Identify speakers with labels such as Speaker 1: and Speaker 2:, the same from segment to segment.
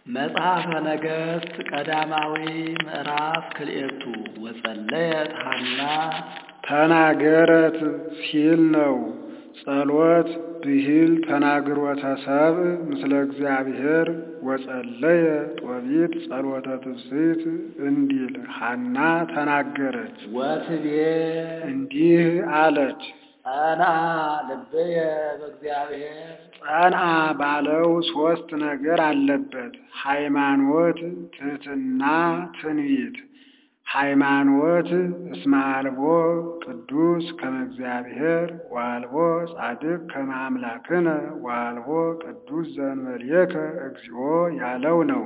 Speaker 1: መጽሐፈ ነገሥት ቀዳማዊ ምዕራፍ ክልኤቱ ወጸለየት ሐና
Speaker 2: ተናገረት ሲል ነው። ጸሎት ብሂል ተናግሮተ ሰብእ ምስለ እግዚአብሔር ወጸለየ ጦቢት ጸሎተ ትፍስሕት እንዲል ሐና ተናገረች።
Speaker 1: ወትቤ
Speaker 2: እንዲህ አለች።
Speaker 1: ጸንዐ ልብየ በእግዚአብሔር
Speaker 2: ጸንዐ ባለው ሦስት ነገር አለበት። ሃይማኖት፣ ትሕትና፣ ትንቢት። ሃይማኖት እስመ አልቦ ቅዱስ ከመ እግዚአብሔር ወአልቦ ጻድቅ ከመ አምላክነ ወአልቦ ቅዱስ ዘእንበሌከ እግዚኦ ያለው ነው።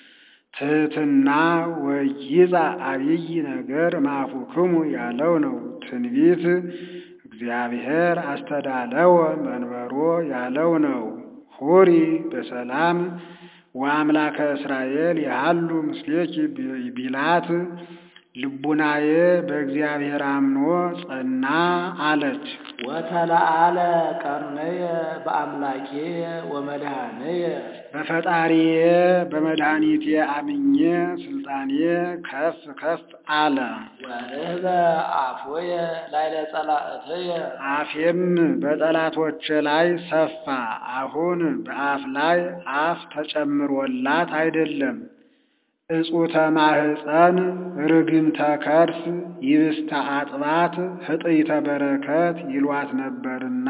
Speaker 2: ትሕትና ወይዛ አብይ ነገር ማፉክሙ ያለው ነው። ትንቢት እግዚአብሔር አስተዳለወ መንበሮ ያለው ነው። ሁሪ በሰላም ወአምላከ እስራኤል ያሉ ምስሌኪ ቢላት ልቡናዬ በእግዚአብሔር አምኖ ጸና አለች።
Speaker 1: ወተለአለ ቀርነየ በአምላኬየ ወመድኃነየ
Speaker 2: በፈጣሪዬ በመድኃኒቴ አምኜ ስልጣኔ ከፍ ከፍ አለ።
Speaker 1: ወርህበ አፎየ ላዕለ ጸላእትየ
Speaker 2: አፌም በጠላቶቼ ላይ ሰፋ። አሁን በአፍ ላይ አፍ ተጨምሮላት አይደለም። እጹተ ማህፀን ርግምተ ከርስ ይብስተ አጥባት ህጥይተ በረከት ይሏት ነበርና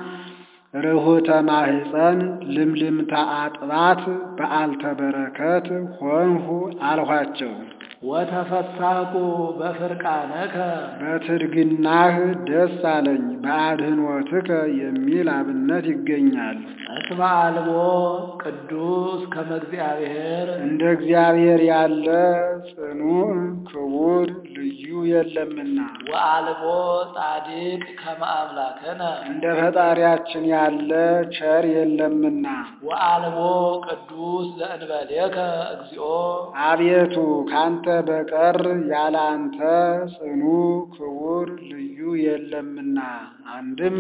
Speaker 2: ርሁተ ማህፀን ልምልምተ አጥባት በዓልተ በረከት ሆንሁ አልኋቸው።
Speaker 1: ወተፈሳቁ በፍርቃነከ
Speaker 2: በትድግናህ ደስ አለኝ በአድህኖትከ የሚል አብነት ይገኛል።
Speaker 1: እስመ አልቦ ቅዱስ ከመ እግዚአብሔር
Speaker 2: እንደ እግዚአብሔር ያለ ጽኑዕ ክቡር ልዩ የለምና
Speaker 1: ወአልቦ ጻድቅ ከመ አምላክነ
Speaker 2: እንደ ፈጣሪያችን ያለ ቸር የለምና
Speaker 1: ወአልቦ ቅዱስ ዘእንበሌከ እግዚኦ
Speaker 2: አቤቱ ካንተ በቀር ያለ አንተ ጽኑ ክቡር ልዩ የለምና። አንድም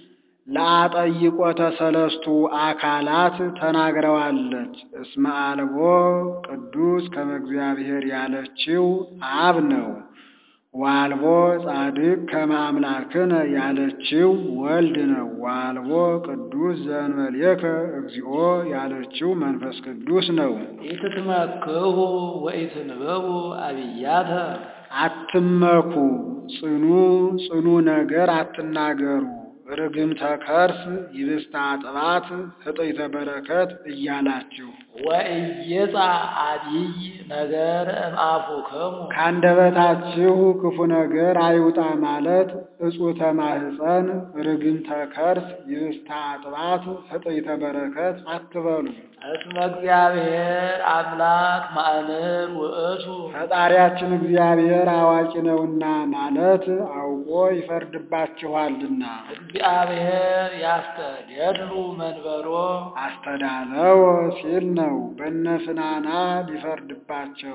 Speaker 2: ለአጠይቆተ ሰለስቱ አካላት ተናግረዋለች። እስመ አልቦ ቅዱስ ከመ እግዚአብሔር ያለችው አብ ነው። ዋልቦ ጻድቅ ከመ አምላክነ ያለችው ወልድ ነው። ዋልቦ ቅዱስ ዘእንበሌከ እግዚኦ ያለችው መንፈስ ቅዱስ ነው።
Speaker 1: ኢትትመክሁ ወኢትንበቡ አብያተ
Speaker 2: አትመኩ፣ ጽኑ ጽኑ ነገር አትናገሩ። ርግምተ ከርስ ይብስተ አጥባት ህጥይተ በረከት እያላችሁ
Speaker 1: ወኢይጻ አቢይ ነገር እምአፉክሙ
Speaker 2: ከአንደበታችሁ ክፉ ነገር አይውጣ ማለት እጹተ ማህፀን ርግምተ ከርስ ይብስተ አጥባት ህጥይተ በረከት አትበሉ።
Speaker 1: እስመ እግዚአብሔር አምላክ ማእምር ውእቱ
Speaker 2: ፈጣሪያችን እግዚአብሔር አዋቂ ነውና ማለት አውቆ ይፈርድባችኋልና።
Speaker 1: እግዚአብሔር ያስተደሉ መንበሮ
Speaker 2: አስተዳለው ሲል ነው። በነፍናና ሊፈርድባቸው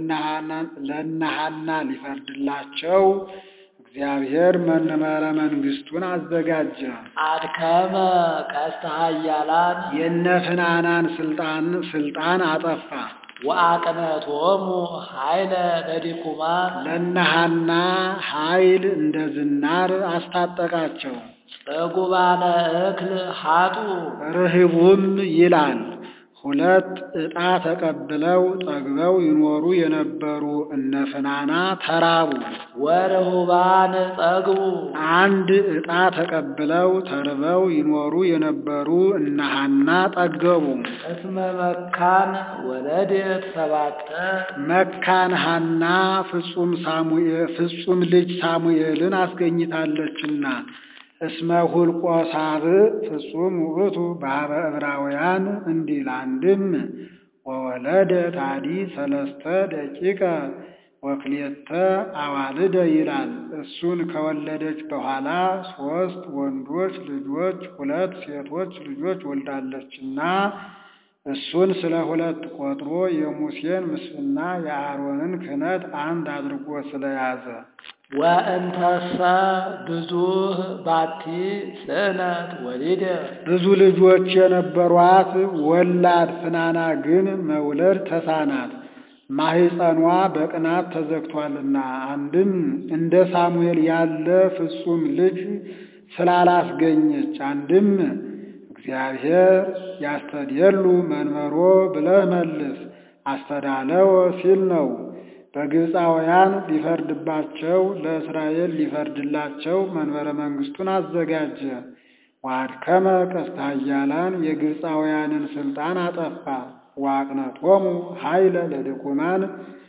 Speaker 2: ለነሃና ሊፈርድላቸው እግዚአብሔር መንበረ መንግስቱን አዘጋጀ።
Speaker 1: አድከመ ቀስተ ኃያላን
Speaker 2: የነፍናናን ስልጣን ስልጣን አጠፋ።
Speaker 1: ወአቅነቶሙ ኃይለ ለዲኩማን
Speaker 2: ለነሃና ኃይል እንደ ዝናር አስታጠቃቸው።
Speaker 1: ጽጉባነ እክል ሀጡ
Speaker 2: ርህቡም ይላል ሁለት ዕጣ ተቀብለው ጠግበው ይኖሩ የነበሩ እነ ፍናና ተራቡ።
Speaker 1: ወርሁባን ጸግቡ
Speaker 2: አንድ ዕጣ ተቀብለው ተርበው ይኖሩ የነበሩ እነ ሐና ጠገቡ።
Speaker 1: እስመ መካን ወለደት ሰባተ
Speaker 2: መካን ሐና ፍጹም ሳሙኤል ፍጹም ልጅ ሳሙኤልን አስገኝታለችና እስመ ሁልቆ ሳብዕ ፍጹም ውእቱ በኀበ ዕብራውያን እንዲል አንድም ወወለደ ታዲ ሰለስተ ደቂቀ ወክልኤተ አዋልደ ይላል። እሱን ከወለደች በኋላ ሦስት ወንዶች ልጆች ሁለት ሴቶች ልጆች ወልዳለችና እሱን ስለ ሁለት ቆጥሮ የሙሴን ምስፍና የአሮንን ክህነት አንድ አድርጎ ስለያዘ
Speaker 1: ወእንተሰ ብዙህ ባቲ ስእነት ወሊደ
Speaker 2: ብዙ ልጆች የነበሯት ወላድ ፍናና ግን መውለድ ተሳናት፣ ማህፀኗ በቅናት ተዘግቷልና። አንድም እንደ ሳሙኤል ያለ ፍጹም ልጅ ስላላስገኘች፣ አንድም እግዚአብሔር ያስተድየሉ መንበሮ ብለህ መልስ አስተዳለው ሲል ነው። በግብፃውያን ሊፈርድባቸው ለእስራኤል ሊፈርድላቸው መንበረ መንግስቱን አዘጋጀ። ዋድከመ ቀስተ ኃያላን የግብፃውያንን ስልጣን አጠፋ። ዋቅነቶሙ ኃይለ ለድኩማን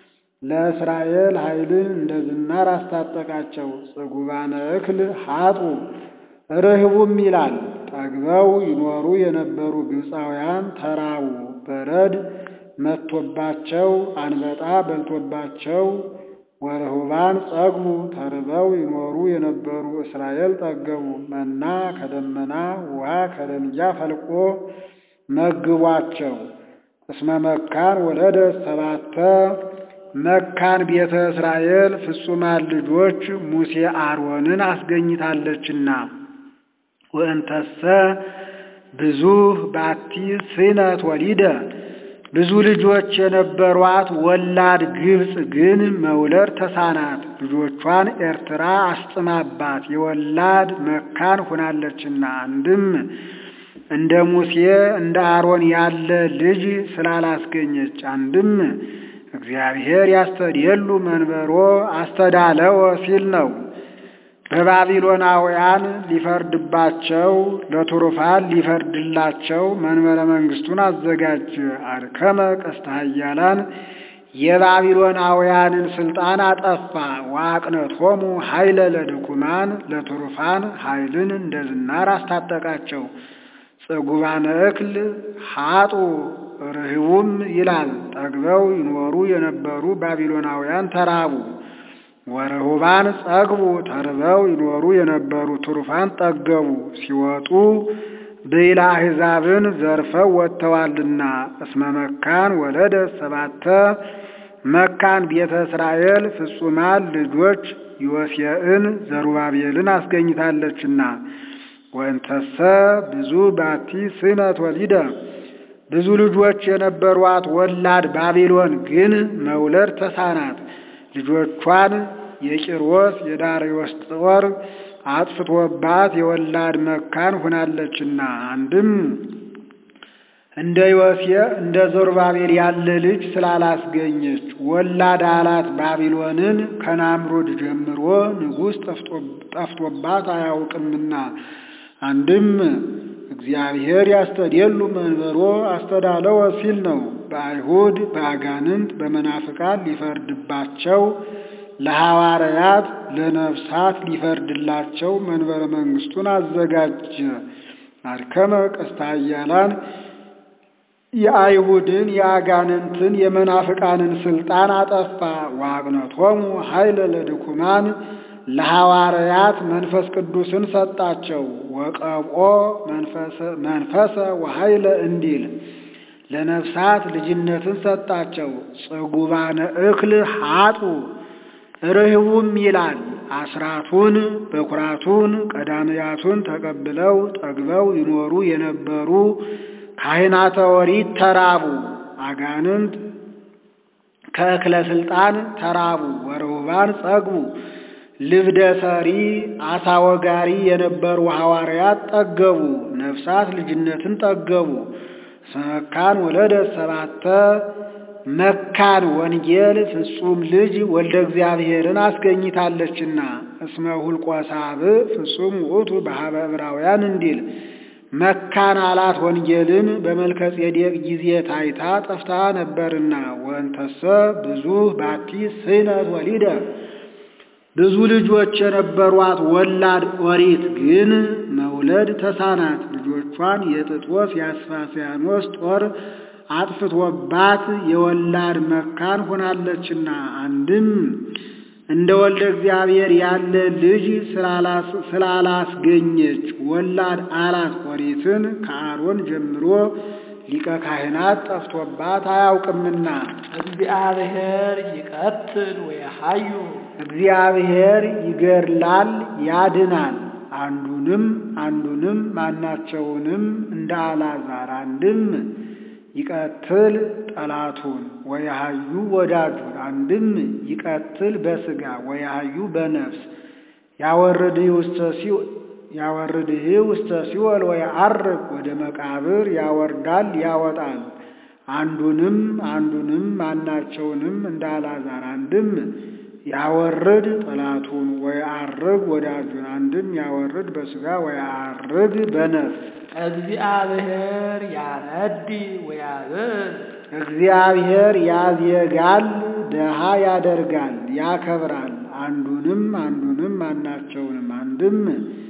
Speaker 2: ለእስራኤል ኃይልን እንደ ዝናር አስታጠቃቸው። ጽጉባነ እክል ሀጡ ርህቡም ይላል ጠግበው ይኖሩ የነበሩ ግብፃውያን ተራቡ። በረድ መጥቶባቸው አንበጣ በልቶባቸው ወርሁባን ጸግቡ ተርበው ይኖሩ የነበሩ እስራኤል ጠገቡ። መና ከደመና ውሃ ከደንጊያ ፈልቆ መግቧቸው። እስመ መካን ወለደ ሰባተ መካን ቤተ እስራኤል ፍጹማን ልጆች ሙሴ አሮንን አስገኝታለችና ወእንተሰ ብዙ ባቲ ስነት ወሊደ ብዙ ልጆች የነበሯት ወላድ ግብፅ ግን መውለድ ተሳናት። ልጆቿን ኤርትራ አስጥማባት የወላድ መካን ሆናለችና። አንድም እንደ ሙሴ እንደ አሮን ያለ ልጅ ስላላስገኘች፣ አንድም እግዚአብሔር ያስተድየሉ መንበሮ አስተዳለወ ሲል ነው። በባቢሎናውያን ሊፈርድባቸው ለቱሩፋን ሊፈርድላቸው መንበረ መንግስቱን አዘጋጀ። አድከመ ቀስተ ኃያላን የባቢሎናውያንን ስልጣን አጠፋ። ዋቅነቶሙ ኃይለ ለድኩማን ለቱሩፋን ኃይልን እንደ ዝናር አስታጠቃቸው። ጽጉባነ እክል ሀጡ ርህቡም ይላል ጠግበው ይኖሩ የነበሩ ባቢሎናውያን ተራቡ። ወረሁባን ጸግቡ ተርበው ይኖሩ የነበሩ ቱሩፋን ጠገቡ። ሲወጡ ብዕለ አሕዛብን ዘርፈው ወጥተዋልና። እስመ መካን ወለደ ሰባተ መካን ቤተ እስራኤል ፍጹማን ልጆች ዮሴዕን ዘሩባቤልን አስገኝታለችና። ወንተሰ ብዙ ባቲ ስነት ወሊደ ብዙ ልጆች የነበሯት ወላድ ባቢሎን ግን መውለድ ተሳናት። ልጆቿን የቂሮስ የዳርዮስ ጦር አጥፍቶባት የወላድ መካን ሆናለችና። አንድም እንደ ዮሴዕ እንደ ዘሩባቤል ያለ ልጅ ስላላስገኘች ወላድ አላት ባቢሎንን ከናምሮድ ጀምሮ ንጉሥ ጠፍቶባት አያውቅምና። አንድም እግዚአብሔር ያስተድየሉ መንበሮ አስተዳለወ ሲል ነው። በአይሁድ በአጋንንት በመናፍቃን ሊፈርድባቸው ለሐዋርያት ለነፍሳት ሊፈርድላቸው መንበረ መንግስቱን አዘጋጀ። አድከመ ቀስተ ኃያላን የአይሁድን የአጋንንትን የመናፍቃንን ስልጣን አጠፋ። ዋቅነቶሙ ኃይለ ለድኩማን ለሐዋርያት መንፈስ ቅዱስን ሰጣቸው። ወቀብኦ መንፈሰ ወኃይለ እንዲል ለነፍሳት ልጅነትን ሰጣቸው። ጽጉባነ እክል ሀጡ ርህቡም ይላል አስራቱን በኩራቱን ቀዳምያቱን ተቀብለው ጠግበው ይኖሩ የነበሩ ካህናተ ኦሪት ተራቡ። አጋንንት ከእክለ ስልጣን ተራቡ። ወረውባን ጸግቡ ልብደ ሰሪ አሳ ወጋሪ የነበሩ ሐዋርያት ጠገቡ። ነፍሳት ልጅነትን ጠገቡ። መካን ወለደ ሰባተ መካን ወንጌል ፍጹም ልጅ ወልደ እግዚአብሔርን አስገኝታለችና። እስመ ሁልቆ ሳብዕ ፍጹም ውእቱ በሀበ ዕብራውያን እንዲል መካን አላት ወንጌልን በመልከ ጼዴቅ ጊዜ ታይታ ጠፍታ ነበርና። ወንተሰ ብዙ ባቲ ስነት ወሊደ ብዙ ልጆች የነበሯት ወላድ ኦሪት ግን መውለድ ተሳናት። ልጆቿን የጥጦስ የአስፋስያኖስ ጦር አጥፍቶባት የወላድ መካን ሆናለችና። አንድም እንደ ወልደ እግዚአብሔር ያለ ልጅ ስላላስገኘች ወላድ አላት ኦሪትን ከአሮን ጀምሮ ሊቀ ካህናት ጠፍቶባት አያውቅምና
Speaker 1: እግዚአብሔር ይቀትል ወየሐዩ
Speaker 2: እግዚአብሔር ይገድላል ያድናል። አንዱንም አንዱንም ማናቸውንም እንደ አልዓዛር አንድም ይቀትል ጠላቱን ወያሃዩ ወዳጁን አንድም ይቀትል በሥጋ ወያሃዩ በነፍስ ያወርድህ ውስተ ሲኦል ያወርድህ ውስተ ሲኦል ወየዐርግ ወደ መቃብር ያወርዳል ያወጣል። አንዱንም አንዱንም ማናቸውንም እንደ አልዓዛር አንድም ያወርድ ጠላቱን ወየዐርግ ወዳጁን አንድም ያወርድ በሥጋ ወየዐርግ በነፍስ
Speaker 1: እግዚአብሔር ያነዲ ወያብር
Speaker 2: እግዚአብሔር ያዜጋል ደሃ ያደርጋል ያከብራል። አንዱንም አንዱንም ማናቸውንም አንድም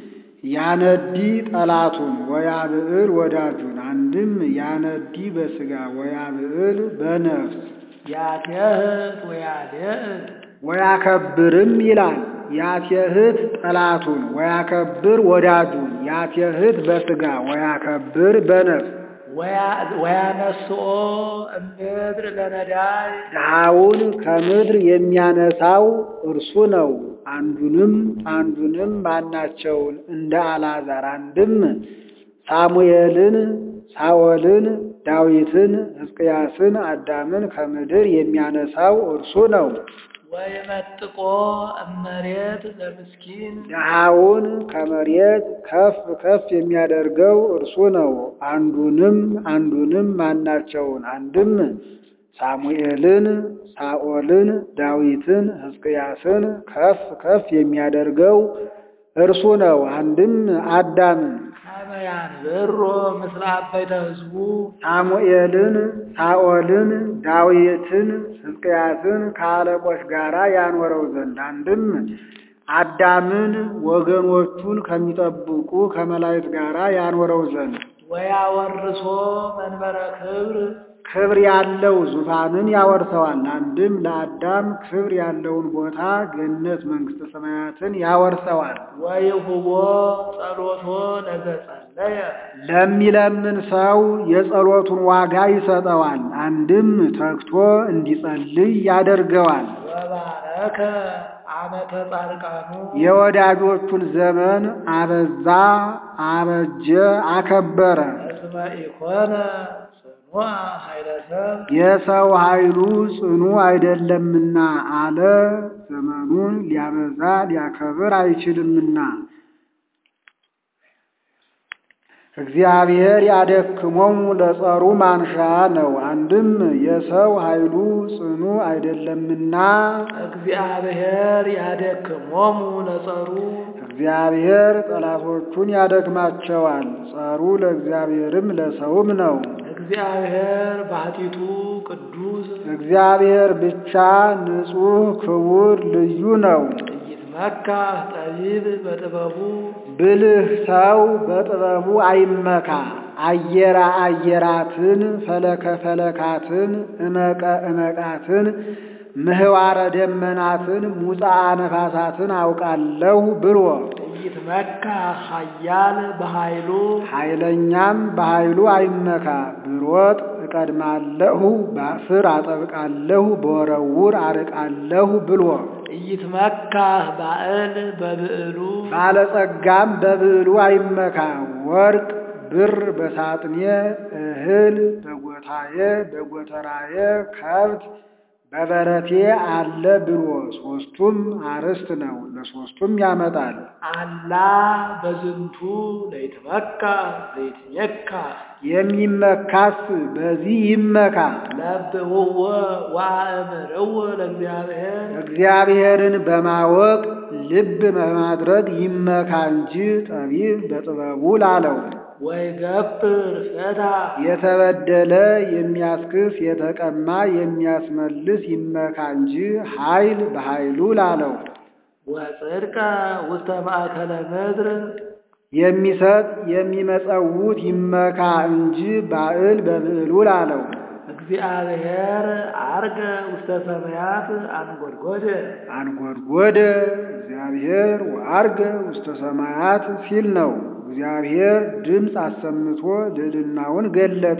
Speaker 2: ያነዲ ጠላቱን ወያብዕል ወዳጁን አንድም ያነዲ በሥጋ ወያብዕል በነፍስ
Speaker 1: ያትየህት ወያድዕል
Speaker 2: ወያከብርም ይላል። ያትየህት ጠላቱን ወያከብር ወዳጁን ያትየህት በሥጋ ወያከብር በነፍስ
Speaker 1: ወያነስኦ እምድር ለነዳይ
Speaker 2: ድሃውን ከምድር የሚያነሳው እርሱ ነው። አንዱንም አንዱንም ማናቸውን እንደ አልዓዛር አንድም ሳሙኤልን፣ ሳኦልን፣ ዳዊትን፣ ሕዝቅያስን፣ አዳምን ከምድር የሚያነሳው እርሱ ነው።
Speaker 1: ወይመጥቆ እመሬት ለምስኪን
Speaker 2: ድሃውን ከመሬት ከፍ ከፍ የሚያደርገው እርሱ ነው። አንዱንም አንዱንም ማናቸውን አንድም ሳሙኤልን፣ ሳኦልን፣ ዳዊትን፣ ሕዝቅያስን ከፍ ከፍ የሚያደርገው እርሱ ነው። አንድም አዳምን
Speaker 1: ከመያን ብሮ ምስለ አበይተ ሕዝቡ
Speaker 2: ሳሙኤልን፣ ሳኦልን፣ ዳዊትን፣ ሕዝቅያስን ከአለቆች ጋር ያኖረው ዘንድ አንድም አዳምን ወገኖቹን ከሚጠብቁ ከመላእክት ጋር ያኖረው ዘንድ
Speaker 1: ወያወርሶ መንበረ ክብር
Speaker 2: ክብር ያለው ዙፋንን ያወርሰዋል። አንድም ለአዳም ክብር ያለውን ቦታ ገነት መንግሥተ ሰማያትን ያወርሰዋል።
Speaker 1: ወይሁቦ ጸሎቶ ለዘጸለየ
Speaker 2: ለሚለምን ሰው የጸሎቱን ዋጋ ይሰጠዋል። አንድም ተግቶ እንዲጸልይ ያደርገዋል።
Speaker 1: ወባረከ ዓመተ ጻድቃኑ
Speaker 2: የወዳጆቹን ዘመን አበዛ፣ አበጀ፣ አከበረ።
Speaker 1: እስመ ኢኮነ ጽኑዕ ኃይለ ሰብ
Speaker 2: የሰው ኃይሉ ጽኑ አይደለምና አለ። ዘመኑን ሊያበዛ ሊያከብር አይችልምና እግዚአብሔር ያደክሞሙ ለጸሩ ማንሻ ነው። አንድም የሰው ኃይሉ ጽኑ አይደለምና
Speaker 1: እግዚአብሔር ያደክሞሙ ለጸሩ
Speaker 2: እግዚአብሔር ጠላቶቹን ያደክማቸዋል። ጸሩ ለእግዚአብሔርም ለሰውም ነው።
Speaker 1: እግዚአብሔር ባሕቲቱ ቅዱስ
Speaker 2: እግዚአብሔር ብቻ ንጹሕ፣ ክቡር፣ ልዩ ነው።
Speaker 1: ኢይትመካ ጠቢብ በጥበቡ
Speaker 2: ብልህ ሰው በጥበቡ አይመካ። አየራ አየራትን፣ ፈለከ ፈለካትን፣ እመቀ እመቃትን፣ ምህዋረ ደመናትን፣ ሙፃ ነፋሳትን አውቃለሁ ብሎ
Speaker 1: ኢይትመካ ኃያል በኃይሉ
Speaker 2: ኃይለኛም በኃይሉ አይመካ። ብሮጥ እቀድማለሁ፣ ባስር አጠብቃለሁ፣ በወረውር አርቃለሁ ብሎ
Speaker 1: ኢይትመካ ባዕል በብዕሉ
Speaker 2: ባለጸጋም በብዕሉ አይመካ። ወርቅ ብር በሳጥኔ እህል በጎታዬ በጎተራዬ ከብት በበረቴ አለ ብሎ ሦስቱም አርዕስት ነው። ለሦስቱም ያመጣል።
Speaker 1: አላ በዝንቱ ለይትመካ ዘይትሜካ
Speaker 2: የሚመካስ በዚህ ይመካ።
Speaker 1: ለብውወ ወአእምርዎ ለእግዚአብሔር
Speaker 2: እግዚአብሔርን በማወቅ ልብ በማድረግ ይመካ እንጂ ጠቢብ በጥበቡ ላለው
Speaker 1: ወይገብር ፈታ
Speaker 2: የተበደለ የሚያስክስ የተቀማ የሚያስመልስ ይመካ እንጂ ኃይል በኃይሉ ላለው
Speaker 1: ወጽድቀ ውስተ ማእከለ ምድር
Speaker 2: የሚሰጥ የሚመጸውት ይመካ እንጂ ባዕል በብዕሉ ላለው
Speaker 1: እግዚአብሔር አርገ ውስተ ሰማያት አንጎድጎደ
Speaker 2: አንጎድጎደ እግዚአብሔር ወአርገ ውስተ ሰማያት ሲል ነው። እግዚአብሔር ድምፅ አሰምቶ ልዕልናውን ገለጠ።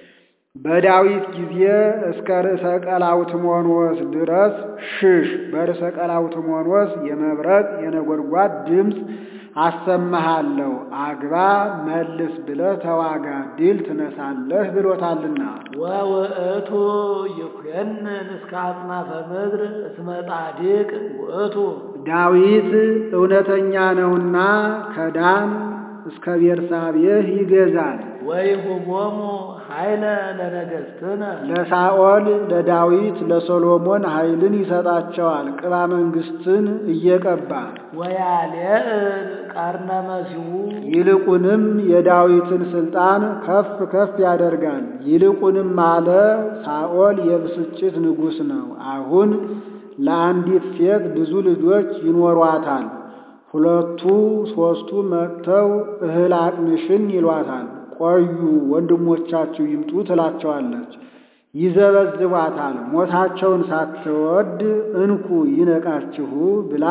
Speaker 2: በዳዊት ጊዜ እስከ ርዕሰ ቀላውትሞንወስ ድረስ ሽሽ፣ በርዕሰ ቀላውትሞንወስ የመብረቅ የነጎድጓድ ድምፅ አሰማሃለሁ፣ አግባ መልስ ብለህ ተዋጋ፣ ድል ትነሳለህ ብሎታልና።
Speaker 1: ወውእቱ ይኩነን እስከ አጽናፈ ምድር እስመ ጻድቅ ውእቱ
Speaker 2: ዳዊት እውነተኛ ነውና ከዳን እስከ ቤርሳቤህ ይገዛል።
Speaker 1: ወይሁቦሙ ኃይለ ለነገሥትነ
Speaker 2: ለሳኦል ለዳዊት ለሰሎሞን ኃይልን ይሰጣቸዋል፣ ቅባ መንግሥትን እየቀባ
Speaker 1: ወያልዕል ቀርነ መሲሁ
Speaker 2: ይልቁንም የዳዊትን ስልጣን ከፍ ከፍ ያደርጋል። ይልቁንም አለ ሳኦል የብስጭት ንጉሥ ነው። አሁን ለአንዲት ሴት ብዙ ልጆች ይኖሯታል። ሁለቱ ሦስቱ መጥተው እህል አቅምሽን ይሏታል። ቆዩ ወንድሞቻችሁ ይምጡ ትላቸዋለች። ይዘበዝቧታል። ሞታቸውን ሳትወድ እንኩ ይነቃችሁ ብላ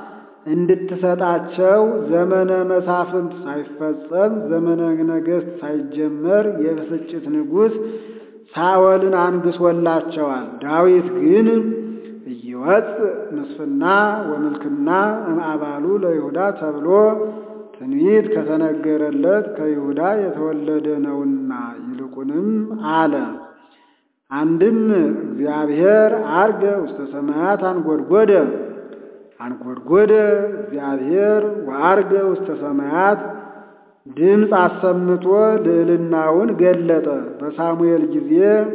Speaker 2: እንድትሰጣቸው ዘመነ መሳፍንት ሳይፈጸም ዘመነ ነገሥት ሳይጀመር የብስጭት ንጉሥ ሳኦልን አንግሶላቸዋል። ዳዊት ግን እይወፅ ምስፍና ወምልክና እምአባሉ ለይሁዳ ተብሎ ትንቢት ከተነገረለት ከይሁዳ የተወለደ ነውና ይልቁንም አለ። አንድም እግዚአብሔር አርገ ውስተ ሰማያት አንጎድጎደ አንጎድጎደ እግዚአብሔር ወአርገ ውስተ ሰማያት ድምፅ አሰምቶ ልዕልናውን ገለጠ። በሳሙኤል ጊዜ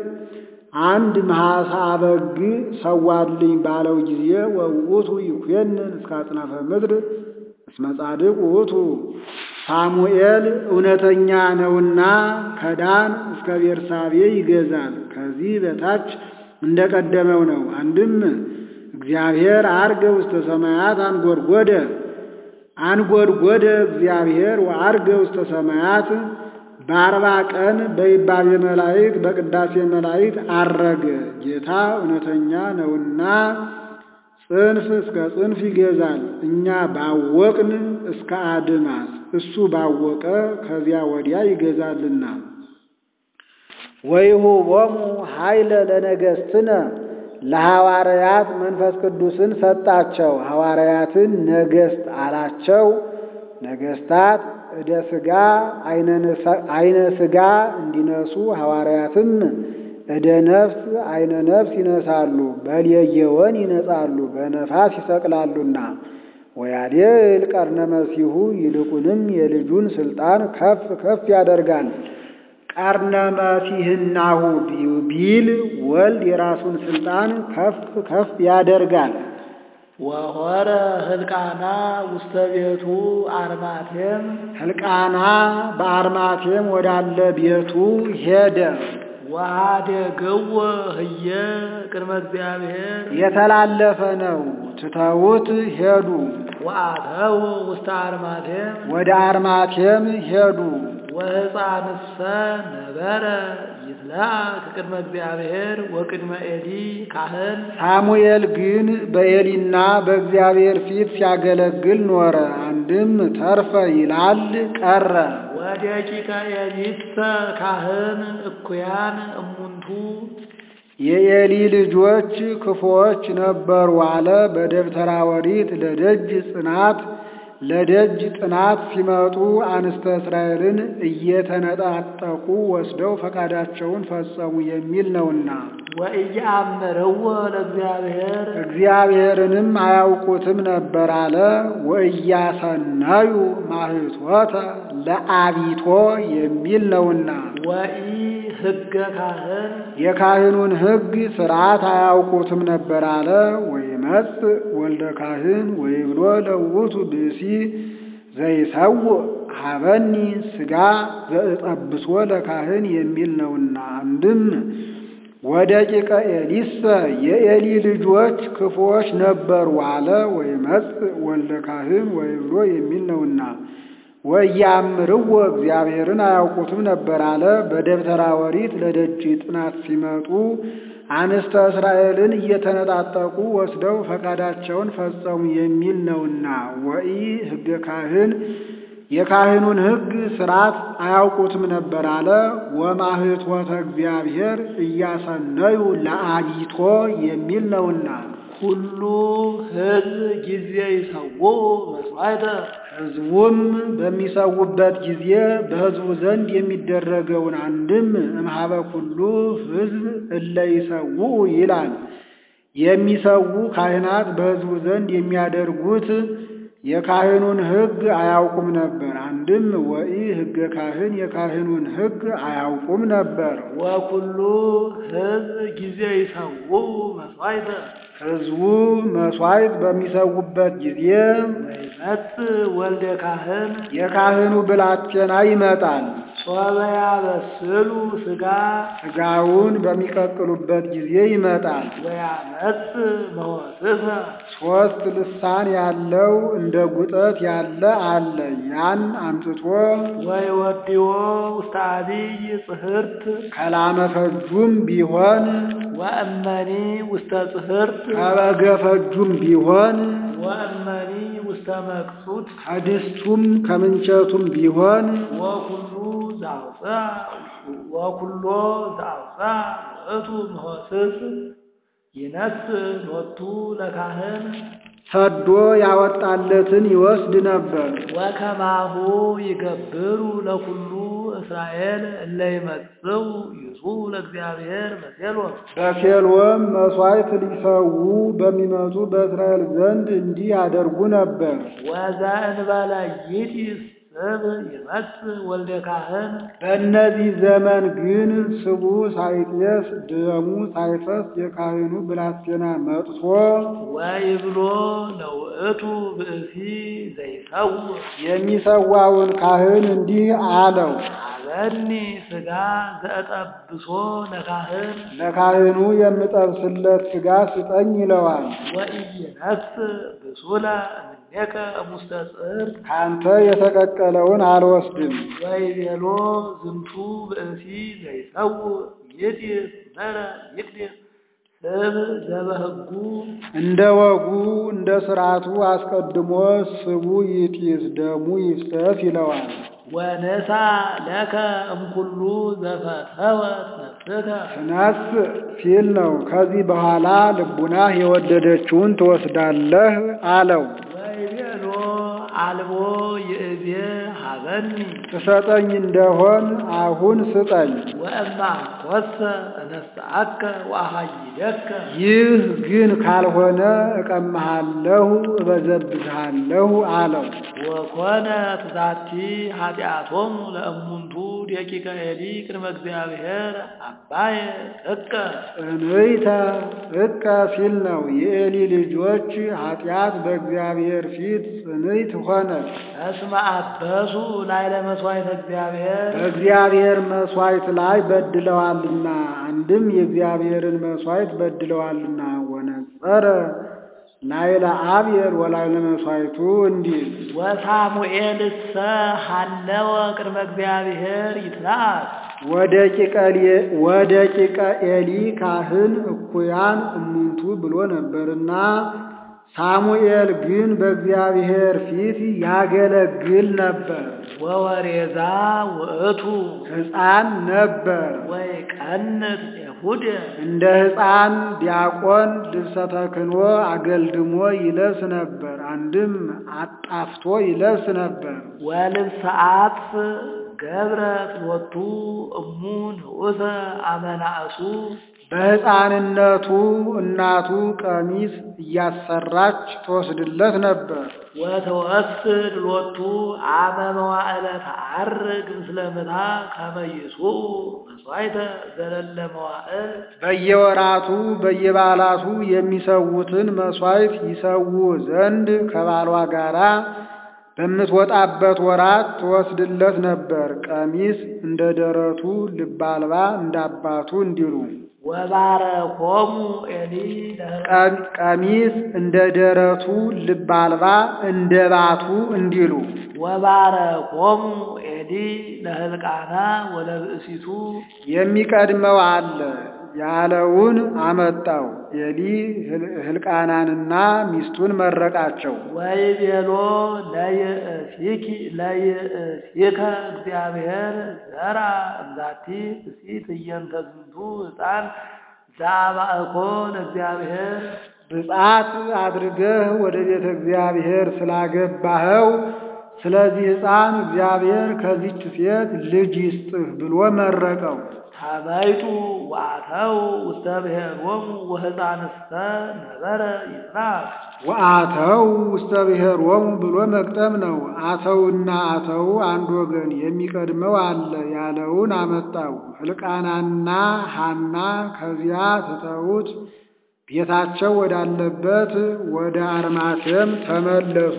Speaker 2: አንድ መሐሳ በግ ሰዋልኝ ባለው ጊዜ ወውእቱ ይኩነን እስከ አጽናፈ ምድር እስመ ጻድቅ ውእቱ ሳሙኤል እውነተኛ ነውና ከዳን እስከ ቤርሳቤ ይገዛል። ከዚህ በታች እንደቀደመው ነው። አንድም እግዚአብሔር አርገ ውስተ ሰማያት አንጎድጎደ አንጎድጎደ እግዚአብሔር ወአርገ ውስተ ሰማያት በአርባ ቀን በይባቤ መላእክት በቅዳሴ መላእክት አረገ። ጌታ እውነተኛ ነውና ጽንፍ እስከ ጽንፍ ይገዛል። እኛ ባወቅን እስከ አድማስ እሱ ባወቀ ከዚያ ወዲያ ይገዛልና። ወይሁቦሙ ኃይለ ለነገሥትነ ለሐዋርያት መንፈስ ቅዱስን ሰጣቸው። ሐዋርያትን ነገሥት አላቸው። ነገሥታት እደ ሥጋ አይነ ሥጋ እንዲነሱ ሐዋርያትም እደ ነፍስ አይነ ነፍስ ይነሳሉ። በልየየወን ይነጻሉ፣ በነፋስ ይሰቅላሉና። ወያዴል ቀርነ መሲሁ ይልቁንም የልጁን ስልጣን ከፍ ከፍ ያደርጋል። ቀርነ መሲህናሁ ቢል ወልድ የራሱን ስልጣን ከፍ ከፍ ያደርጋል።
Speaker 1: ወሆረ ህልቃና ውስተ ቤቱ አርማቴም
Speaker 2: ሕልቃና በአርማቴም ወዳለ ቤቱ ሄደ።
Speaker 1: ወአደገወ ህየ ቅድመ እግዚአብሔር
Speaker 2: የተላለፈ ነው። ትተውት ሄዱ።
Speaker 1: ወአተው ውስተ አርማቴም
Speaker 2: ወደ አርማቴም ሄዱ።
Speaker 1: ወሕፃንሰ ነበረ ይትለአክ ቅድመ እግዚአብሔር ወቅድመ ኤሊ ካህን
Speaker 2: ሳሙኤል ግን በኤሊና በእግዚአብሔር ፊት ሲያገለግል ኖረ። አንድም ተርፈ ይላል ቀረ።
Speaker 1: ወደቂቀ ኤሊሰ ካህን እኩያን እሙንቱ
Speaker 2: የኤሊ ልጆች ክፉዎች ነበሩ አለ። በደብተራ ኦሪት ለደጅ ጽናት ለደጅ ጥናት ሲመጡ አንስተ እስራኤልን እየተነጣጠቁ ወስደው ፈቃዳቸውን ፈጸሙ የሚል ነውና
Speaker 1: ወኢየአምርዎ ለእግዚአብሔር
Speaker 2: እግዚአብሔርንም አያውቁትም ነበር አለ። ወኢያሰናዩ ማህቶተ ለአቢቶ የሚል ነውና
Speaker 1: ወኢ ህገ ካህን
Speaker 2: የካህኑን ሕግ ሥርዓት አያውቁትም ነበር አለ። ወይመጽ ወልደ ካህን ወይብሎ ለውቱ ብእሲ ዘይሰውእ ሀበኒ ሥጋ ዘእጠብሶ ለካህን የሚል ነውና አንድም ወደቂቀ ኤሊሰ የኤሊ ልጆች ክፉዎች ነበሩ አለ። ወይመጽ ወልደ ካህን ወይብሎ የሚል ነውና ወኢያምርዎ እግዚአብሔርን አያውቁትም ነበር አለ። በደብተራ ኦሪት ለደጅ ጥናት ሲመጡ አንስተ እስራኤልን እየተነጣጠቁ ወስደው ፈቃዳቸውን ፈጸሙ የሚል ነውና ወኢ ሕገ ካህን የካህኑን ሕግ ሥርዓት አያውቁትም ነበር አለ። ወማህቶተ እግዚአብሔር እያሰነዩ ለአቢቶ የሚል ነውና
Speaker 1: ኩሉ ሕዝብ ጊዜ ይሰውኡ መስዋዕተ
Speaker 2: ሕዝቡም በሚሰዉበት ጊዜ በሕዝቡ ዘንድ የሚደረገውን አንድም እምኀበ ኩሉ ሕዝብ እለ ይሰውኡ ይላል። የሚሰዉ ካህናት በሕዝቡ ዘንድ የሚያደርጉት የካህኑን ሕግ አያውቁም ነበር። አንድም ወኢ ሕገ ካህን የካህኑን ሕግ አያውቁም ነበር።
Speaker 1: ወኩሉ ሕዝብ ጊዜ ይሰውኡ መስዋዕተ
Speaker 2: ሕዝቡ መሥዋዕት በሚሰዉበት ጊዜ
Speaker 1: ወይመጽእ ወልደ ካህን
Speaker 2: የካህኑ ብላቴና ይመጣል።
Speaker 1: ሶበ ያበስሉ ሥጋ
Speaker 2: ሥጋውን በሚቀቅሉበት ጊዜ ይመጣል።
Speaker 1: ወያመጽእ መወስፈ
Speaker 2: ሦስት ልሳን ያለው እንደ ጉጠት ያለ አለ። ያን አምጥቶ
Speaker 1: ወይወድዮ ውስተ አቢይ ጽሕርት
Speaker 2: ከላመ ፈጁም ቢሆን
Speaker 1: ወእመኒ ውስተ ጽሕርት
Speaker 2: ከበገ ፈጁም ቢሆን
Speaker 1: ወእመኒ ውስተ መቅሱት
Speaker 2: ከድስቱም ከምንቸቱም ቢሆን
Speaker 1: ወኩሉ ዘአውፅአ ወኩሎ ዘአውፅአ ውእቱ መሆስስ ይነስእ ሎቱ ለካህን
Speaker 2: ሰዶ ያወጣለትን ይወስድ ነበር።
Speaker 1: ወከማሁ ይገብሩ ለኩሉ እስራኤል እለ ይመጽኡ ይጹኡ ለእግዚአብሔር በሴሎም
Speaker 2: በሴሎም መሥዋዕት ሊሰዉ በሚመጡ በእስራኤል ዘንድ እንዲህ ያደርጉ ነበር።
Speaker 1: ወዘእንበለ ይጢስ ስብ ይመጽእ ወልደ ካህን
Speaker 2: በእነዚህ ዘመን ግን ስቡ ሳይጤስ ደሙ ሳይፈስ የካህኑ ብላቴና መጥቶ
Speaker 1: ወይብሎ ለውእቱ ብእሲ ዘይሰውእ
Speaker 2: የሚሰዋውን ካህን እንዲህ አለው፣
Speaker 1: አበኒ ሥጋ ዘጠብሶ ለካህን
Speaker 2: ለካህኑ የምጠብስለት ሥጋ ስጠኝ ይለዋል።
Speaker 1: ወኢይነስእ ብሱለ እምኔከ እሙስተ ጽሕርት
Speaker 2: ካንተ የተቀቀለውን አልወስድም።
Speaker 1: ወይቤሎ ዝንቱ ብእሲ ዘይሰውእ ይጢስ ዘረ ይቅድስ ስብ ዘበህጉ
Speaker 2: እንደ ወጉ እንደ ሥርዓቱ አስቀድሞ ስቡ ይጢስ ደሙ ይፍሰስ ይለዋል።
Speaker 1: ወነሳ ለከ እምኩሉ ዘፈተወት ነፍስከ
Speaker 2: ትነስ ሲል ነው። ከዚህ በኋላ ልቡናህ የወደደችውን ትወስዳለህ አለው።
Speaker 1: ወይቤሎ አልቦ ይእዜ ሀበኒ
Speaker 2: ትሰጠኝ እንደሆን አሁን ስጠኝ።
Speaker 1: ወእማ ኮሰ እነስአከ ወአሃይደከ
Speaker 2: ይህ ግን ካልሆነ እቀምሃለሁ፣ እበዘብዝሃለሁ አለው።
Speaker 1: ወኮነ ትዛቲ ኃጢአቶሙ ለእሙንቱ ደቂቀ ኤሊ ቅድመ እግዚአብሔር አባየ ጥቀ
Speaker 2: እንይተ ጥቀ ሲል ነው። የኤሊ ልጆች ኃጢአት በእግዚአብሔር ፊት ጽንዕት ሆነች።
Speaker 1: እስመ አበሱ ላዕለ መሥዋዕተ እግዚአብሔር
Speaker 2: በእግዚአብሔር መሥዋዕት ላይ በድለዋልና፣ አንድም የእግዚአብሔርን መሥዋዕት በድለዋልና። ወነጸረ ላዕለ አብየር ወላዕለ መሥዋዕቱ እንዲል
Speaker 1: ወሳሙኤልሰ ሀለወ ቅድመ እግዚአብሔር ይትላል
Speaker 2: ወደ ቂቀ ኤሊ ካህን እኩያን እሙንቱ ብሎ ነበርና ሳሙኤል ግን በእግዚአብሔር ፊት ያገለግል ነበር።
Speaker 1: ወወሬዛ ውእቱ
Speaker 2: ሕፃን ነበር።
Speaker 1: ወይ ቀንት ኤፉድ
Speaker 2: እንደ ሕፃን ዲያቆን ልብሰ ተክህኖ አገልድሞ ይለብስ ነበር። አንድም አጣፍቶ ይለብስ ነበር።
Speaker 1: ወልብሰ አጥፍ ገብረት ሎቱ እሙ ንዑሰ አመናእሱ
Speaker 2: በሕፃንነቱ እናቱ ቀሚስ እያሰራች ትወስድለት ነበር።
Speaker 1: ወተወስድ ሎቱ አመ መዋዕለ ተዐርግ ምስለ ምታ ከመ ይሱኡ መሥዋዕተ ዘለለ መዋዕል
Speaker 2: በየወራቱ በየበዓላቱ የሚሰዉትን መሥዋዕት ይሰዉ ዘንድ ከባሏ ጋራ በምትወጣበት ወራት ትወስድለት ነበር። ቀሚስ እንደ ደረቱ ልብ አልባ እንደ አባቱ እንዲሉ
Speaker 1: ወባረኮሙ ኤሊ
Speaker 2: ቀ- ቀሚስ እንደ ደረቱ ልብ አልባ እንደ ባቱ እንዲሉ
Speaker 1: ወባረኮሙ ኤሊ ለህልቃና ወለብእሲቱ
Speaker 2: የሚቀድመው አለ። ያለውን አመጣው። ኤሊ ሕልቃናንና ሚስቱን መረቃቸው።
Speaker 1: ወይቤሎ ለይእሲኪ ለይእሲከ እግዚአብሔር ዘራ እምዛቲ ብእሲት እየንተ ዝንቱ ሕፃን ዘአባእኮ ለእግዚአብሔር
Speaker 2: ብፅዓት አድርገህ ወደ ቤተ እግዚአብሔር ስላገባኸው ስለዚህ ሕፃን እግዚአብሔር ከዚች ሴት ልጅ ይስጥህ ብሎ መረቀው።
Speaker 1: ተመይጡ ወአተው ውስተ ብሔሮሙ ወሕፃንስተ ነበረ ይጽናዕ
Speaker 2: ወአተው ውስተ ብሔሮሙ ብሎ መቅጠም ነው። አተውና አተው አንድ ወገን የሚቀድመው አለ ያለውን አመጣው። ሕልቃናና ሐና ከዚያ ትተውት ቤታቸው ወዳለበት ወደ አርማቴም ተመለሱ።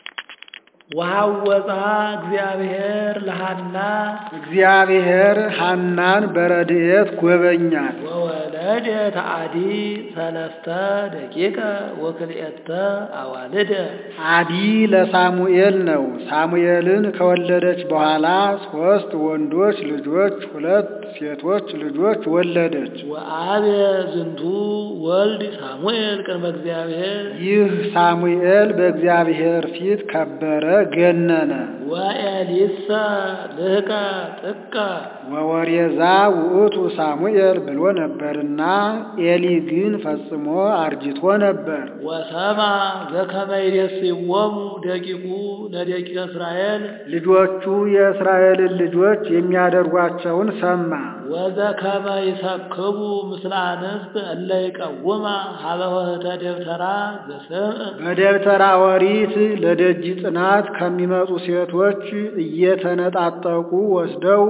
Speaker 1: ወሐወፃ እግዚአብሔር ለሐና
Speaker 2: እግዚአብሔር ሐናን በረድኤት ጎበኛት።
Speaker 1: ወወለደት አዲ ሰለስተ ደቂቀ ወክልኤተ አዋልደ
Speaker 2: አዲ ለሳሙኤል ነው። ሳሙኤልን ከወለደች በኋላ ሦስት ወንዶች ልጆች፣ ሁለት ሴቶች ልጆች ወለደች።
Speaker 1: ወአቤ ዝንቱ ወልድ ሳሙኤል ቅድመ እግዚአብሔር
Speaker 2: ይህ ሳሙኤል በእግዚአብሔር ፊት ከበረ፣ ገነነ።
Speaker 1: ወኤሊሰ ልህቀ ጥቀ
Speaker 2: ወወሬዛ ውእቱ ሳሙኤል ብሎ ነበርና ኤሊ ግን ፈጽሞ አርጅቶ ነበር።
Speaker 1: ወሰማ ዘከመ ይሬስይዎሙ ደቂቁ ለደቂቀ እስራኤል
Speaker 2: ልጆቹ የእስራኤልን ልጆች የሚያደርጓቸውን ሰማ።
Speaker 1: ወዘከመ ይሰክቡ ምስለ አንስት እለ ይቀውማ ሀበ ወህተ ደብተራ ዘስምዕ
Speaker 2: በደብተራ ኦሪት ለደጅ ጥናት ከሚመጡ ሴቶች እየተነጣጠቁ ወስደው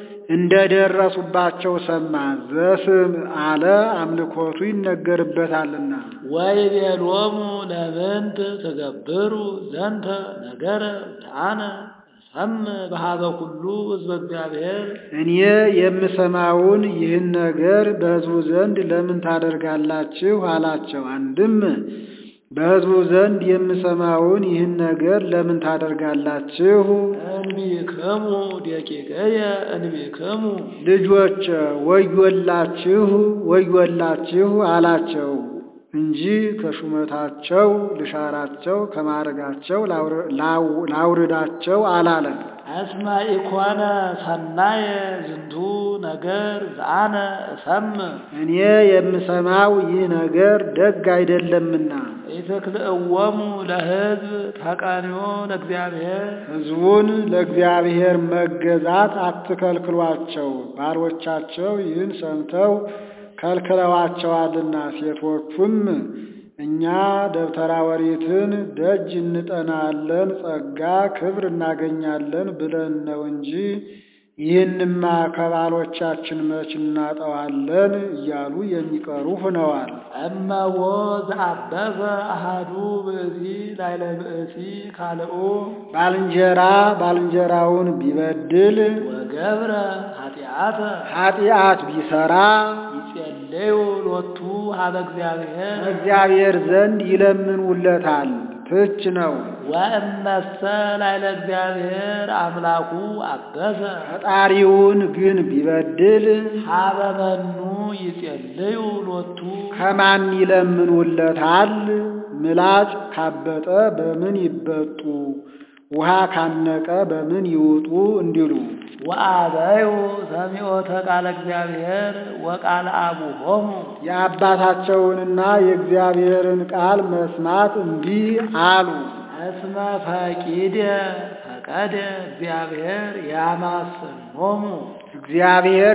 Speaker 2: እንደደረሱባቸው ሰማ። ዘስም አለ አምልኮቱ ይነገርበታልና።
Speaker 1: ወይቤሎሙ ለምንት ትገብሩ ዘንተ ነገረ ተአነ ሰምዕ በሀበ ኩሉ ሕዝበ እግዚአብሔር
Speaker 2: እኔ የምሰማውን ይህን ነገር በሕዝቡ ዘንድ ለምን ታደርጋላችሁ? አላቸው። አንድም በሕዝቡ ዘንድ የምሰማውን ይህን ነገር ለምን ታደርጋላችሁ?
Speaker 1: እንቢክሙ ደቂቀየ እንቢክሙ
Speaker 2: ልጆች ወዮላችሁ ወዮላችሁ አላቸው እንጂ ከሹመታቸው ልሻራቸው ከማዕረጋቸው ላውርዳቸው አላለም።
Speaker 1: እስመ ኢኮነ ሰናየ ዝንቱ ነገር ዘአነ እሰምዕ
Speaker 2: እኔ የምሰማው ይህ ነገር ደግ አይደለምና
Speaker 1: ኢትክልእዎሙ ለሕዝብ ተቀንዮ ለእግዚአብሔር
Speaker 2: ሕዝቡን ለእግዚአብሔር መገዛት አትከልክሏቸው። ባሮቻቸው ይህን ሰምተው ከልክለዋቸዋልና ሴቶቹም እኛ ደብተራ ኦሪትን ደጅ እንጠናለን፣ ጸጋ ክብር እናገኛለን ብለን ነው እንጂ ይህንማ ከባሎቻችን መች እናጠዋለን እያሉ የሚቀሩ ሆነዋል።
Speaker 1: እመዎ ዘአበበ አሃዱ ብእሲ ላይለ ብእሲ ካልኡ
Speaker 2: ባልንጀራ ባልንጀራውን ቢበድል
Speaker 1: ወገብረ ኃጢአተ
Speaker 2: ኃጢአት ቢሰራ
Speaker 1: ይጼለዩ ሎቱ ሀበ እግዚአብሔር
Speaker 2: እግዚአብሔር ዘንድ ይለምኑለታል። ትች ነው።
Speaker 1: ወእመሰ ላይለ እግዚአብሔር አምላኩ አበሰ
Speaker 2: ፈጣሪውን ግን ቢበድል
Speaker 1: ሀበ መኑ ይጼልዩ ሎቱ
Speaker 2: ከማን ይለምኑለታል? ምላጭ ካበጠ በምን ይበጡ? ውሃ ካነቀ በምን ይውጡ እንዲሉ
Speaker 1: ወአበዩ ሰሚዖተ ቃለ እግዚአብሔር ወቃለ አቡሆሙ
Speaker 2: የአባታቸውንና የእግዚአብሔርን ቃል መስማት እምቢ አሉ።
Speaker 1: እስመ ፈቂደ ፈቀደ እግዚአብሔር ያማስኖሙ
Speaker 2: እግዚአብሔር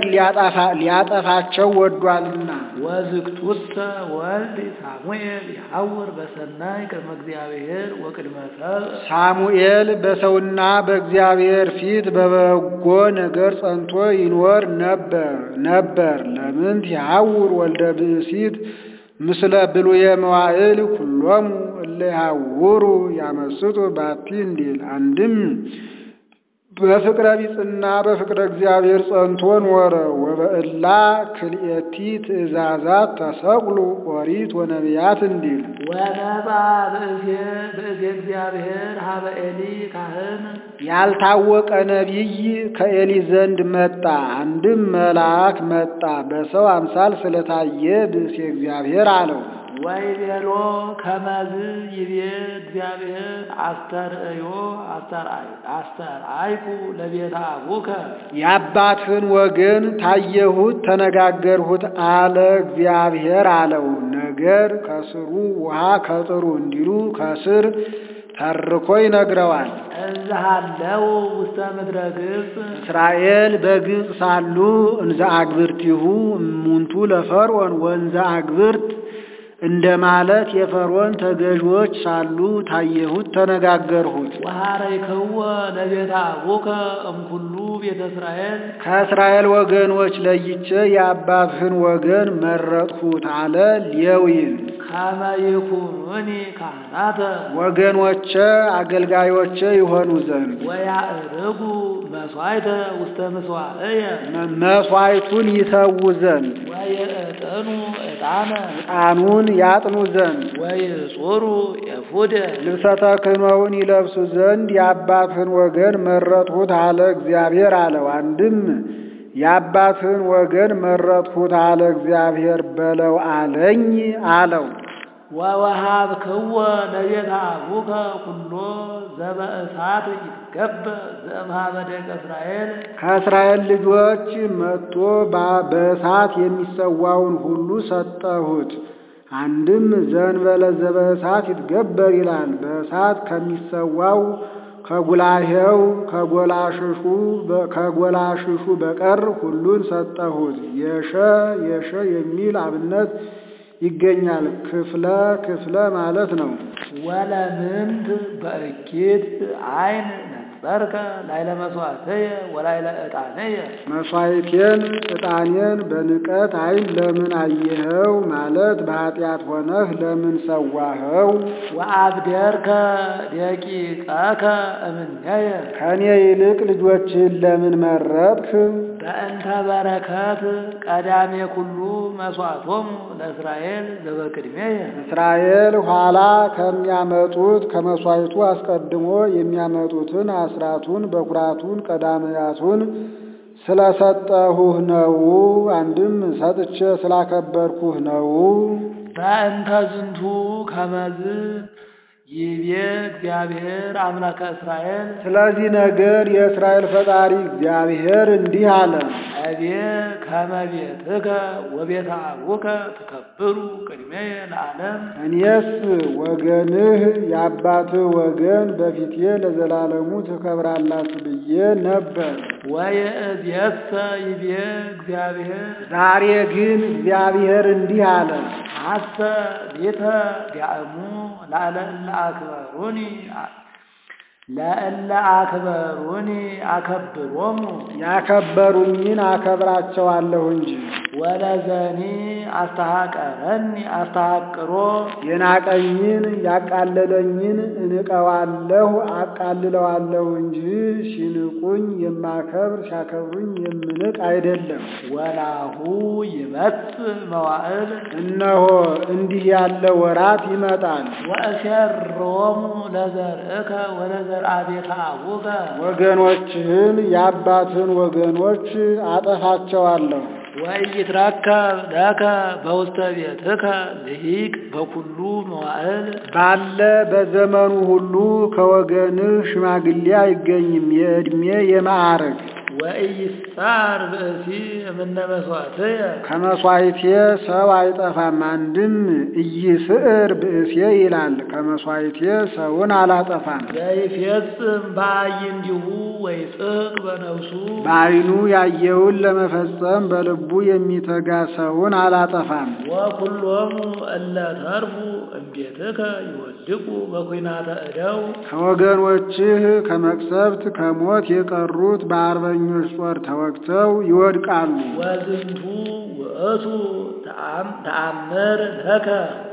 Speaker 2: ሊያጠፋቸው ወዷልና።
Speaker 1: ወዝግቱሰ ወልድ ሳሙኤል ይሐውር በሰናይ ቅድመ እግዚአብሔር ወቅድመ ሰብእ
Speaker 2: ሳሙኤል በሰውና በእግዚአብሔር ፊት በበጎ ነገር ጸንቶ ይኖር ነበር ነበር ለምንት ይሐውር ወልደ ብእሲት ምስለ ብሉየ መዋዕል ኩሎሙ እለ ይሐውሩ ያመስጡ ባቲ እንዲል አንድም በፍቅረ ቢጽና በፍቅረ እግዚአብሔር ጸንቶ ኖረ። ወበእላ ክልኤቲ ትእዛዛት ተሰቅሉ ኦሪት ወነቢያት እንዲል
Speaker 1: ወነጻ ብእሴ ብእሴ እግዚአብሔር ሀበ ኤሊ ካህን
Speaker 2: ያልታወቀ ነቢይ ከኤሊ ዘንድ መጣ። አንድም መልአክ መጣ። በሰው አምሳል ስለታየ ብእሴ እግዚአብሔር አለው።
Speaker 1: ወይቤሎ ከመዝ ይቤ እግዚአብሔር አስተርእዮ አስተርአይ አስተርአይኩ ለቤተ አቡከ
Speaker 2: የአባትህን ወገን ታየሁት፣ ተነጋገርሁት አለ እግዚአብሔር አለው። ነገር ከስሩ ውሃ ከጥሩ እንዲሉ ከስር ተርኮ ይነግረዋል።
Speaker 1: እዝሃለው ውስተ ምድረ ግብፅ
Speaker 2: እስራኤል በግብፅ ሳሉ እንዘ አግብርቲሁ እሙንቱ ለፈርዖን ወንዘ አግብርት እንደ ማለት የፈርዖን ተገዥዎች ሳሉ ታየሁት፣ ተነጋገርሁት።
Speaker 1: ወሐረይክዎ ለቤተ አቡከ እምኩሉ ቤተ እስራኤል
Speaker 2: ከእስራኤል ወገኖች ለይቼ የአባትህን ወገን መረጥሁት አለ ሌዊን።
Speaker 1: ከመ ይኩኑኒ ካህናተ
Speaker 2: ወገኖቼ አገልጋዮቼ ይሆኑ ዘንድ
Speaker 1: ወያዕርጉ መሥዋዕተ ውስተ ምሥዋዕየ
Speaker 2: መሥዋዕቱን ይሰዉ ዘንድ
Speaker 1: ወይዕጥኑ ዕጣነ
Speaker 2: ዕጣኑን ያጥኑ ዘንድ
Speaker 1: ወይጹሩ ኤፉደ
Speaker 2: ልብሰ ተክህኖውን ይለብሱ ዘንድ የአባትህን ወገን መረጥሁት አለ እግዚአብሔር አለው። አንድም የአባትህን ወገን መረጥሁት አለ እግዚአብሔር በለው አለኝ አለው።
Speaker 1: ወወሃብክዎ ለቤተ አቡከ ኩሎ ዘበእሳት ይትገበር ዘእምኀበ ደቀ እስራኤል
Speaker 2: ከእስራኤል ልጆች መጥቶ ባ- በእሳት የሚሰዋውን ሁሉ ሰጠሁት። አንድም ዘንበለ ዘበእሳት ይትገበር ይላል። በእሳት ከሚሰዋው ከጉላሄው ከጎላሽሹ በ- ከጎላሽሹ በቀር ሁሉን ሰጠሁት። የሸ የሸ የሚል አብነት ይገኛል። ክፍለ ክፍለ ማለት ነው።
Speaker 1: ወለምንት በእኪት አይን ነጸርከ ላይለ መሥዋዕትየ ወላይለ ዕጣንየ
Speaker 2: መሥዋዕቴን ዕጣኔን በንቀት ዓይን ለምን አየኸው? ማለት በኃጢአት ሆነህ ለምን ሰዋኸው?
Speaker 1: ወአብደርከ ደቂቀከ እምኔየ
Speaker 2: ከእኔ ይልቅ ልጆችህን ለምን መረጥህ?
Speaker 1: በእንተ በረከት ቀዳሜ ኩሉ መሥዋዕቶሙ ለእስራኤል ዘበቅድሜየ
Speaker 2: እስራኤል ኋላ ከሚያመጡት ከመሥዋዕቱ አስቀድሞ የሚያመጡትን አስራቱን በኩራቱን ቀዳማያቱን ስለሰጠሁህ ነው። አንድም ሰጥቼ ስላከበርኩህ ነው።
Speaker 1: በእንተ ዝንቱ ከመዝ ይቤ እግዚአብሔር አምላከ እስራኤል
Speaker 2: ስለዚህ ነገር የእስራኤል ፈጣሪ እግዚአብሔር እንዲህ አለ።
Speaker 1: እቤ ከመ ቤትከ ወቤተ አቡከ ትከብሩ ቅድሜየ ለዓለም
Speaker 2: እኔስ ወገንህ የአባትህ ወገን በፊቴ ለዘላለሙ ትከብራላችሁ ብዬ ነበር።
Speaker 1: ወየእዜሰ ይቤ እግዚአብሔር
Speaker 2: ዛሬ ግን እግዚአብሔር እንዲህ አለ።
Speaker 1: ሐሰ ቤተ ዲያእሙ ላዕለ እለ አክበሩኒ ለእለ አክበሩኒ አከብሮሙ
Speaker 2: ያከበሩኝን አከብራቸዋለሁ እንጂ
Speaker 1: ወለዘኒ አስተሐቀረኒ አስተሐቅሮ
Speaker 2: የናቀኝን ያቃለለኝን እንቀዋለሁ አቃልለዋለሁ እንጂ ሲንቁኝ የማከብር ሲያከብሩኝ የምንቅ አይደለም።
Speaker 1: ወናሁ ይመጽእ መዋዕል
Speaker 2: እነሆ እንዲህ ያለ ወራት ይመጣል።
Speaker 1: ወእሴሮሙ ለዘርእከ ወለዘርአ ቤተ አቡከ
Speaker 2: ወገኖችህን የአባትን ወገኖች አጠፋቸዋለሁ።
Speaker 1: ወኢይትረከብ ለከ በውስተ ቤትከ ልሂቅ በኩሉ መዋዕል
Speaker 2: ባለ በዘመኑ ሁሉ ከወገንህ ሽማግሌ አይገኝም፣ የዕድሜ የማዕረግ
Speaker 1: ወኢይስጻር ብእሲ እምነ መሥዋዕትየ
Speaker 2: ከመሥዋዕቴ ሰው አይጠፋም። አንድም ኢይስዕር ብእሴ ይላል። ከመሥዋዕቴ ሰውን አላጠፋም።
Speaker 1: ዘይፌጽም በአዕይንቲሁ ወይጽሕቅ በነፍሱ
Speaker 2: በዓይኑ ያየውን ለመፈጸም በልቡ የሚተጋ ሰውን አላጠፋም።
Speaker 1: ወኩሎሙ እለ ተርፉ እምቤትከ ይወድቁ በኲናተ እደው
Speaker 2: ከወገኖችህ ከመቅሰፍት ከሞት የቀሩት በአርበኞች ጦር ተወግተው ይወድቃሉ።
Speaker 1: ወዝንቱ ውእቱ ተአምር ለከ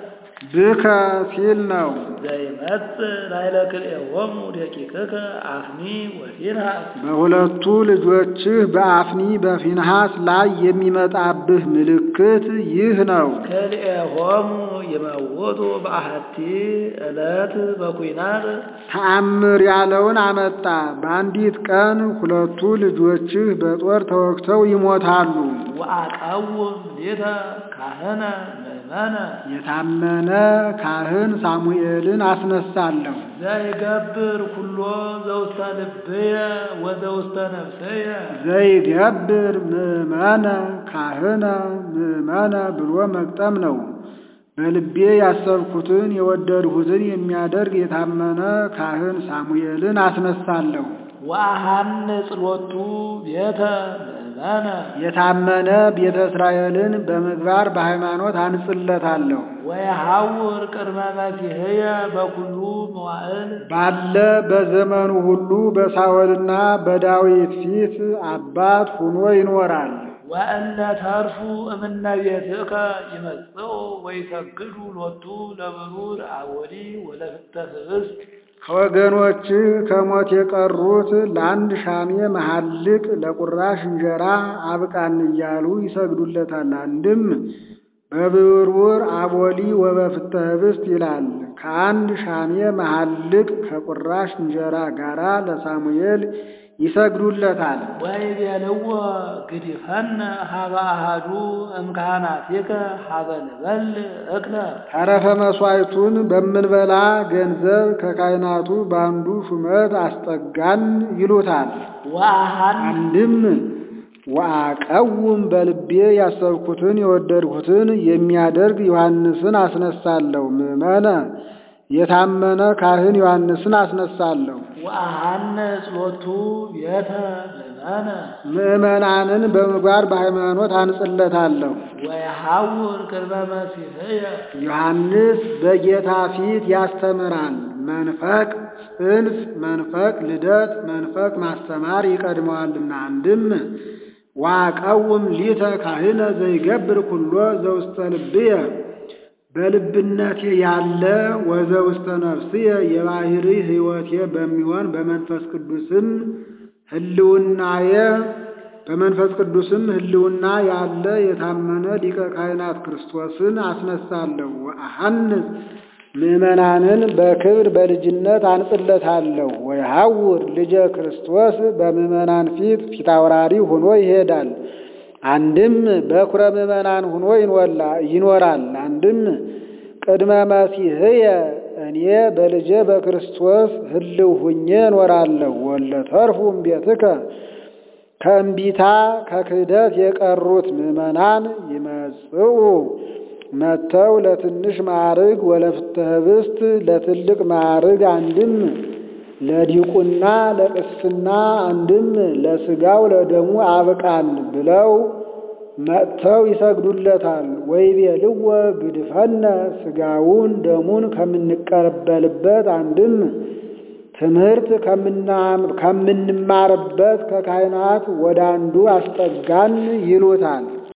Speaker 2: ብከ ሲል ነው።
Speaker 1: ዘይመጽእ ላዕለ ክልኤሆሙ ደቂቅከ አፍኒ ወፊንሃስ
Speaker 2: በሁለቱ ልጆችህ በአፍኒ በፊንሃስ ላይ የሚመጣብህ ምልክት ይህ ነው።
Speaker 1: ክልኤሆሙ ይመውቱ በአሐቲ ዕለት በኩናት
Speaker 2: ተአምር ያለውን አመጣ። በአንዲት ቀን ሁለቱ ልጆችህ በጦር ተወግተው ይሞታሉ።
Speaker 1: ወአቀውም ሌተ ካህነ ምእመነ
Speaker 2: የታመነ ካህን ሳሙኤልን አስነሳለሁ።
Speaker 1: ዘይገብር ኩሎ ዘውስተ ልብየ ወዘውስተ ነፍሰየ
Speaker 2: ዘይገብር ምእመነ ካህነ ምእመነ ብሎ መግጠም ነው። በልቤ ያሰብኩትን የወደድሁትን የሚያደርግ የታመነ ካህን ሳሙኤልን አስነሳለሁ።
Speaker 1: ወአሐንጽ ሎቱ ቤተ ምእመነ
Speaker 2: የታመነ ቤተ እስራኤልን በምግባር በሃይማኖት አንጽለታለሁ።
Speaker 1: ወየሐውር ቅድመ መሲሕየ በኩሉ መዋዕል
Speaker 2: ባለ በዘመኑ ሁሉ በሳኦልና በዳዊት ፊት አባት ሆኖ ይኖራል።
Speaker 1: ወእለ ተርፉ እምነ ቤትከ ይመጽኡ ወይሰግዱ ሎቱ ለብሩር አወዲ ወለፍተ ህብስት
Speaker 2: ከወገኖችህ ከሞት የቀሩት ለአንድ ሻሜ መሐልቅ ለቁራሽ እንጀራ አብቃን እያሉ ይሰግዱለታል። አንድም በብርቡር አቦሊ ወበፍተ ህብስት ይላል። ከአንድ ሻሜ መሐልቅ ከቁራሽ እንጀራ ጋራ ለሳሙኤል ይሰግዱለታል።
Speaker 1: ወይቤልዎ ግዲፈነ ሀበ አሐዱ እምካህናቲከ ሀበ ንበል እክለ
Speaker 2: ተረፈ መሥዋዕቱን በምንበላ ገንዘብ ከካህናቱ በአንዱ ሹመት አስጠጋን ይሉታል።
Speaker 1: ወአሐን
Speaker 2: አንድም ወአቀውም በልቤ ያሰብኩትን የወደድሁትን የሚያደርግ ዮሐንስን አስነሳለሁ። ምእመነ የታመነ ካህን ዮሐንስን አስነሳለሁ።
Speaker 1: ወአሐንጽ ሎቱ ቤተ ምእመነ
Speaker 2: ምእመናንን በምግባር በሃይማኖት አንጽለታለሁ።
Speaker 1: ወየሐውር ቅድመ መሲሕየ
Speaker 2: ዮሐንስ በጌታ ፊት ያስተምራል። መንፈቅ ጽንስ፣ መንፈቅ ልደት፣ መንፈቅ ማስተማር ይቀድመዋልና። አንድም ዋቀውም ሊተ ካህነ ዘይገብር ኩሎ ዘውስተ ልብየ በልብነቴ ያለ ወዘውስተ ነፍስየ የባህሪ ሕይወቴ በሚሆን በመንፈስ ቅዱስም ህልውናየ በመንፈስ ቅዱስም ህልውና ያለ የታመነ ሊቀ ካህናት ክርስቶስን አስነሳለሁ። ወአሐንጽ ምእመናንን በክብር በልጅነት አንጽለታለሁ። ወይሐውር ልጀ ክርስቶስ በምእመናን ፊት ፊታውራሪ ሆኖ ይሄዳል። አንድም በኩረ ምእመናን ሆኖ ይኖራል። አንድም ቅድመ መሲሕየ እኔ በልጄ በክርስቶስ ህልው ሁኜ እኖራለሁ። ወለተርፉም ቤትከ ከእምቢታ ከክህደት የቀሩት ምእመናን ይመጽኡ መጥተው ለትንሽ ማዕርግ ወለፍተ ህብስት ለትልቅ ማዕርግ አንድም ለዲቁና ለቅስና አንድም ለስጋው ለደሙ አብቃን ብለው መጥተው ይሰግዱለታል። ወይቤልዎ ግድፈነ ስጋውን ደሙን ከምንቀበልበት አንድም ትምህርት ከምንማርበት ከካህናት ወደ አንዱ አስጠጋን ይሉታል።